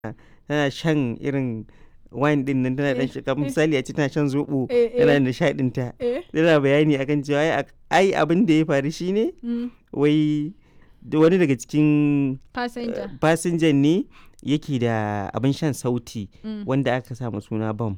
tana shan irin wine din nan tana dan Eh, shiga eh. misali a ce tana shan zobo Eh, eh. tana nishaɗin ta Eh. tana bayani akan cewa ai ai abin da ya faru shine Mm. wai da wani daga cikin Passenger. eh, fasinjan ne yake da abin shan sauti Mm. wanda aka samu suna bam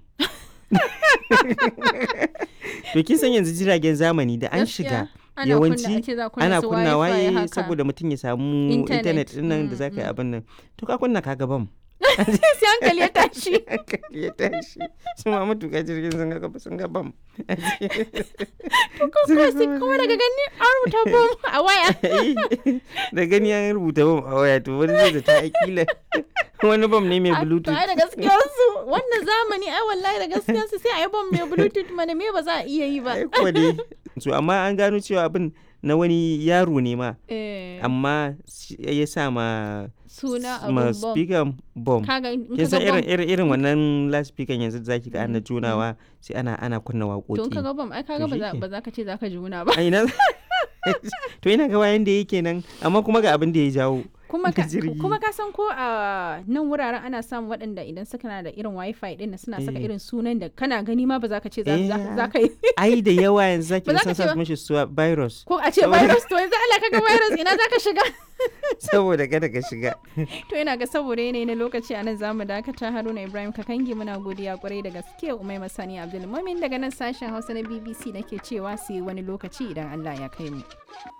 to kin san yanzu jiragen zamani da an Gaskiya, shiga ana yawanci kunna- ake za kunna ana su kunna wifi waye haka. saboda mutum ya samu Internet. intanet din nan da Mm, zaka yi mm. abin nan to ka kunna kaga bam sai hankali ya tashi hankali ya tashi su ma matuƙa jirgin sun ga sun ga bam ko kuma sai kuma daga gani an rubuta bom a waya da gani an rubuta bam a waya to wani zai da ta akila wani bam ne mai A- to bluetooth ai da gaskiyar su wannan zamani ai wallahi da gaskiyar su sai a yi bom mai bluetooth mana me ba za a iya yi ba ai kuwa dai so amma an gano cewa abin na wani yaro ne ma Eh, amma shi- ya sa ma suna ma abun bom speaker bom kaga in kin ka san ga irin bom irin irin wannan last speaker yanzu da zaki ga ana Mm, junawa sai ana ana kunna to in ka waƙoƙi ga bom ai kaga To ba za shike. ba za ka ce za ka ji wuna ba a ina to ina ga wayan da yake nan amma kuma ga abin da ya jawo kuma ka jirgi. kuma ka san ko a nan wuraren ana samun waɗanda idan suka na da irin wifi din nan suna saka Eh. irin sunan da kana gani ma ba za ka ce za Eh, za- za ka yi ai da yawa yanzu zaki Ba ga za ka sun ce sa ba. mishi suwa virus ko a ce Saboda- virus to yanzu Allah kaga virus ina za ka shiga saboda kada ka shiga to ina ga saboda yanayi na lokaci a nan zamu dakata haruna ibrahim kakangi muna godiya kwarai da gaske umai masani abdulmumin daga nan sashen hausa na bbc nake cewa sai wani lokaci idan allah ya kai mu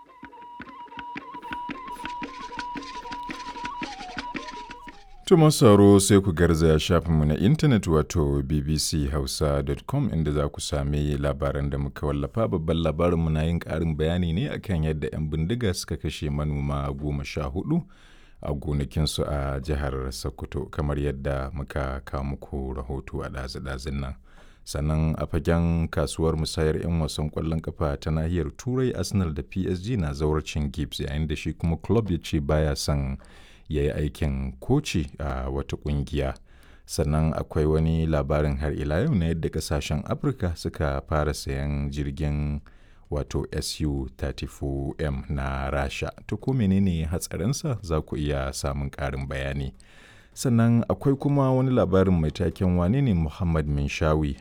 To masu sauraro sai ku garzaya shafinmu na intanet wato bbchausa.com inda za ku sami labaran da muka wallafa babban labarinmu na yin ƙarin bayani ne akan yadda 'yan bindiga suka kashe manoma goma sha hudu a gonakinsu a jihar Sokoto kamar yadda muka kawo muku rahoto a ɗazu-ɗazun nan. Sannan a fagen kasuwar musayar 'yan wasan ƙwallon kafa ta nahiyar Turai Arsenal da PSG na zawarcin Gibbs yayin da shi kuma club ya ce baya son ya yi aikin koci a wata kungiya sannan akwai wani labarin har ila yau na yadda kasashen afirka suka fara sayan jirgin wato su-34m na rasha to ko menene hatsarinsa za ku iya samun ƙarin bayani sannan akwai kuma wani labarin mai taken wane ne muhammad minshawi